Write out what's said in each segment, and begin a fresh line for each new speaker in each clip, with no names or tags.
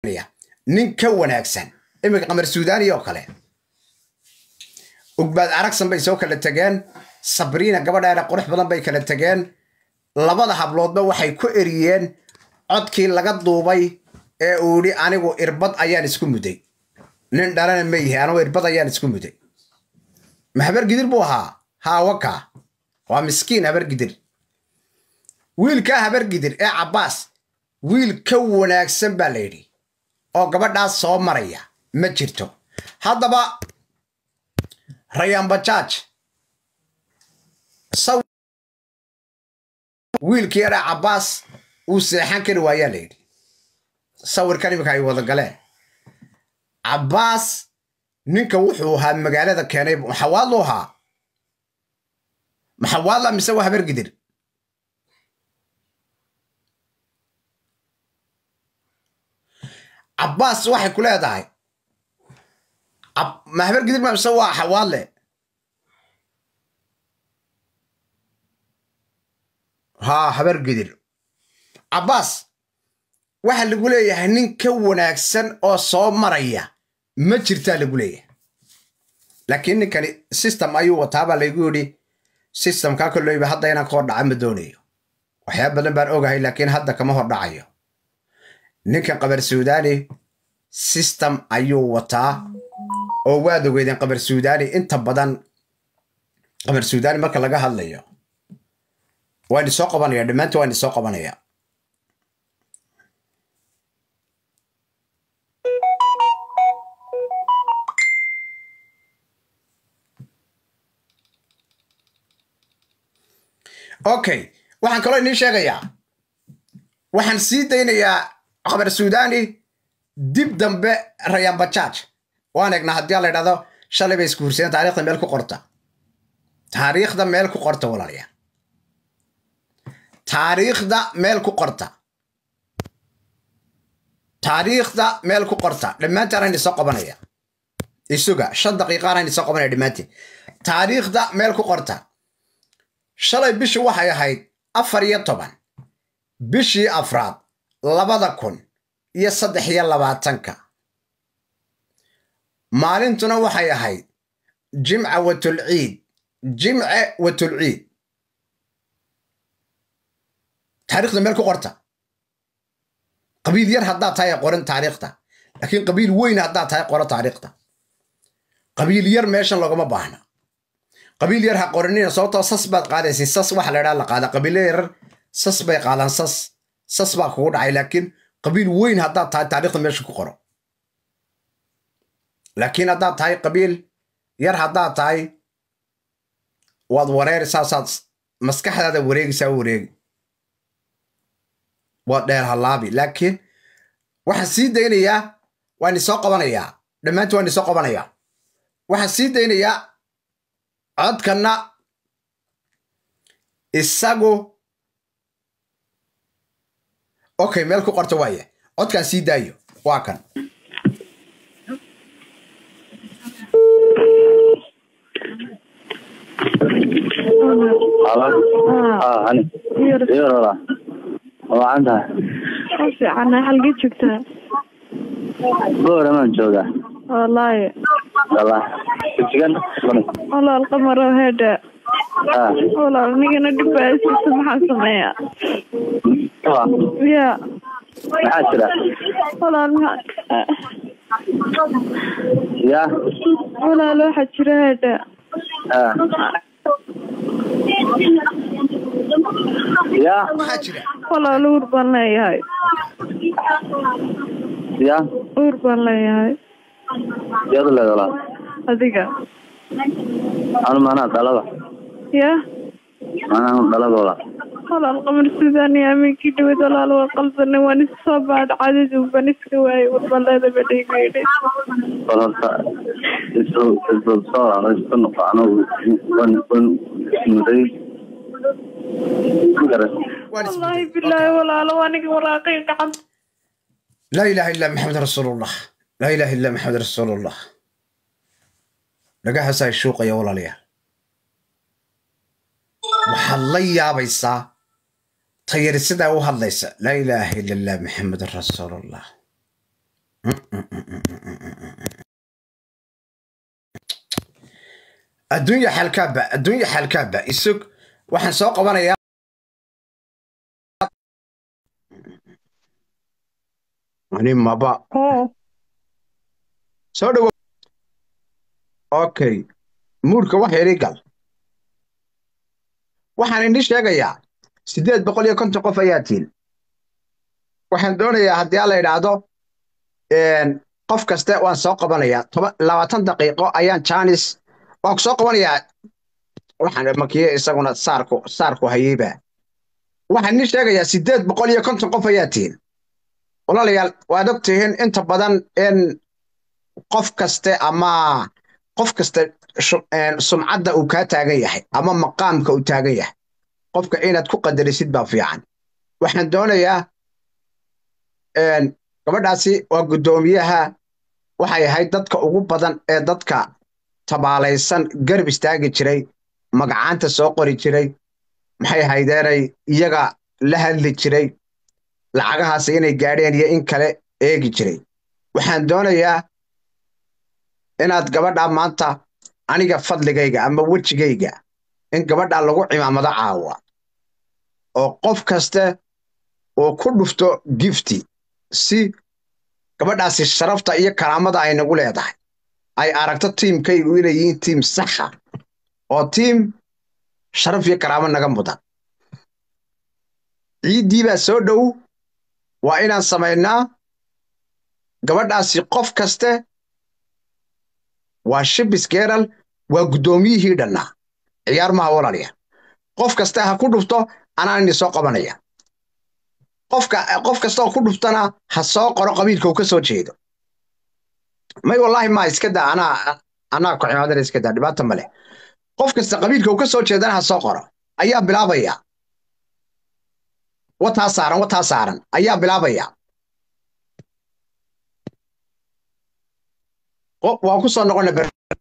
nin ka wanaagsan iminka qamar suudani oo kale ugbaad aragsan bay soo kala tegeen sabriina gabadheena qurux badan bay kala tegeen labada habloodba waxay ku eriyeen codkii laga duubay ee uu yidhi anigu irbad ayaan isku muday nin dhalana ma yihi anigu irbad ayaan isku muday ma habar gidir buu ahaa haawaka waa miskiin habar gidir wiilkaa habar gidir ee cabbaas wiil ka wanaagsan baa la yidhi oo gabadhaas soo maraya ma jirto haddaba rayaan bajaaj wiilkii yaraa cabbaas uu seexan kari waayaa la yidhi sawirkan iminka ay wada galeen cabbaas ninka wuxuu ahaa magaalada keenay maxawaadlu ahaa maxawaadla mise waa habar gidir cabbaas waxay ku leedahay ma habar gidir ma mise waa xawaadle haa habar gidir cabbaas waxa lagu leeyahay nin ka wanaagsan oo soo maraya ma jirtaa lagu leeyahay laakiin ninkani system ayuu wataabaa laygu yidhi systemkaa koleyba hadda inaan ka hor dhaca ma doonayo waxyaaba badan baan ogahay laakiin hadda kama hor dhacayo ninkan qabar suudani system ayuu wataa oo waad ogeydeen qabar suudani inta badan qabar suudani marka laga hadlayo waa idin soo qabanaya dhammaanta waa idin soo qabanaya okay waxaan kaloo idiin sheegayaa waxaan sii daynayaa qabar suudani dib dambe rayaan bajaaj waan egnaa haddii la ydhahdo shalay bay isku hurseen taarikhda meel ku qorta taariikhda meel ku qorta walaalayaa taariikhda meel ku qorta taariikhda meel ku qorta dhammaantaan aan isoo qabanaya isuga shan daqiiqaan aan isoo qabanaya dhammaantiin taariikhda meel ku qorta shalay bishii waxay ahayd afar iyo toban bishii afraad labada kun iyo saddex iyo labaatanka maalintuna waxay ahayd jimca watulciid jimce watulciid taarikhda meel ku qorta qabiil yar haddaad tahay qoran taariikhda laakiin qabiil weyn haddaad tahay qoro taariikhda qabiil yar meeshan loogama baahna qabiil yar ha qoranina sababtoo sas baad qaadaysin sas waxa la ydhaha la qaada qabiilo yarar sas bay qaadaan sas sas baa kugu dhacay laakiin qabiil weyn haddaad tahay taarikhda meesha ku qoro laakiin haddaad tahay qabiil yar haddaad tahay waad wareeraysaa saad maskaxdaada wareegaysaa wareegi waad dheer halaabi laakiin waxaan sii daynayaa waan isoo qabanayaa dhammaantii waan isoo qabanayaa waxaan sii daynayaa codkanna isagu okay meel ku qorta waaya codkaan sii daayo waa kan
hani iyorola wacan tahay
ma fiicana xalgii joogtaa
gooramaan joogaa
wallaahi
wala sigan
walaal qamaro heedha
ah
walaal nigana dhibbaasiisa maxaan sameeyaa ya
maxaa jira
walaal maxaa
ya
walaal waxaa jira heedha
ah ya
maxaa jira
walaal uur baan leeyahay
ya
uur baan leeyahay
yaad leed walaal
adiga
anu manaa dhalada
ya
manaa dhalada walaal
walaal qamar suudaan iyo amiinkii dhawad walaal waa qaldanay waan isu soo baadh cadadu baan iska waayay warbaleeda badhaygu yidhi
bal horta isu isu soo walaalo isku noqo anu wan wan muday magaran
waan
wallaahi
isbedelay.
bilaahi walaalo aniga waraaqay gacan
laa ilaaha illa maxamed rasuulullah laa ilaaha illa maxamed rasuulullah dhagahaasaa shuuqaya walaalayaal waxaad la yaabaysaa tayari sidaa u hadlaysa laa ilaaha illa allah maxamed rasuulullah adduunya xalkaaba adduunya xalkaaba isug waxaan soo qabanayaa ani maba soo dhawo okay muurka wax yari gal waxaan indhi sheegayaa siddeed boqol iyo konton qof ayaa tiil waxaan doonayaa haddii alla idhaahdo qof kaste waan soo qabanayaa toban labaatan daqiiqo ayaan jaanis waan ku soo qabanayaa waxaan makiye isaguna saarku saarku hayeyba waxaan idin sheegayaa siddeed boqol iyo konton qof ayaa tihin walaalayaal waad og tihiin inta badan in qof kaste ama qof kaste sumcadda uu kaa taagan yahay ama maqaamka uu taagan yahay qofka inaad ku qadarisid baa fiican waxaan doonayaa gabadhaasi waa guddoomiyaha waxay ahayd dadka ugu badan ee dadka tabaalaysan garab istaagi jiray magacaanta soo qori jiray maxay haydeenay iyaga la hadli jiray lacagahaasi inay gaadheen iyo in kale eegi jiray waxaan doonayaa inaad gabadha maanta aniga fadligayga ama wejigayga in gabadha lagu cimaamado caawa oo qof kaste uu ku dhufto gifti si gabadhaasi sharafta iyo karaamada ay nagu leedahay ay aragto tiimkaygu inay yihiin tiim saxa oo tiim sharaf iyo karaamo naga mudan ciiddii baa soo dhow waa inaan samaynaa gabadhaasi qof kaste waa shibis geeral waa guddoomiyihii dhannaa ciyaar maha walaalya qof kaste ha ku dhufto anaan ini soo qabanaya qofka qof kasta oo ku dhuftana ha soo qoro qabiilka uu ka soo jeedo may wallaahi ma iska daa anaa anaa ku cimaadana iska daa dhibaata ma leh qof kasta qabiilka uu ka soo jeedana ha soo qoro ayaa bilaabaya wataa saaran wataa saaran ayaa bilaabaya waan ku soo noqona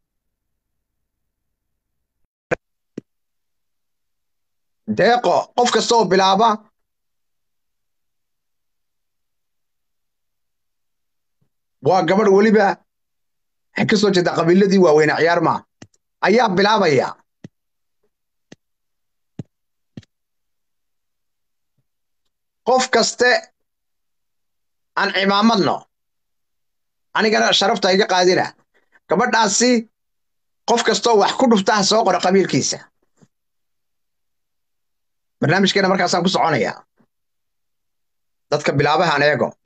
deeqo qof kasta oo bilaaba waa gabadh weliba waxay ka soo jeedaa qabiiladii waaweyne ciyaar maa ayaa bilaabaya qof kaste aan cimaamadno anigana sharafta iga qaadina gabadhaasi qof kastoo wax ku dhufta ha soo qoro qabiilkiisa barnaamijkeena markaasaan ku soconayaa dadka bilaabahan eego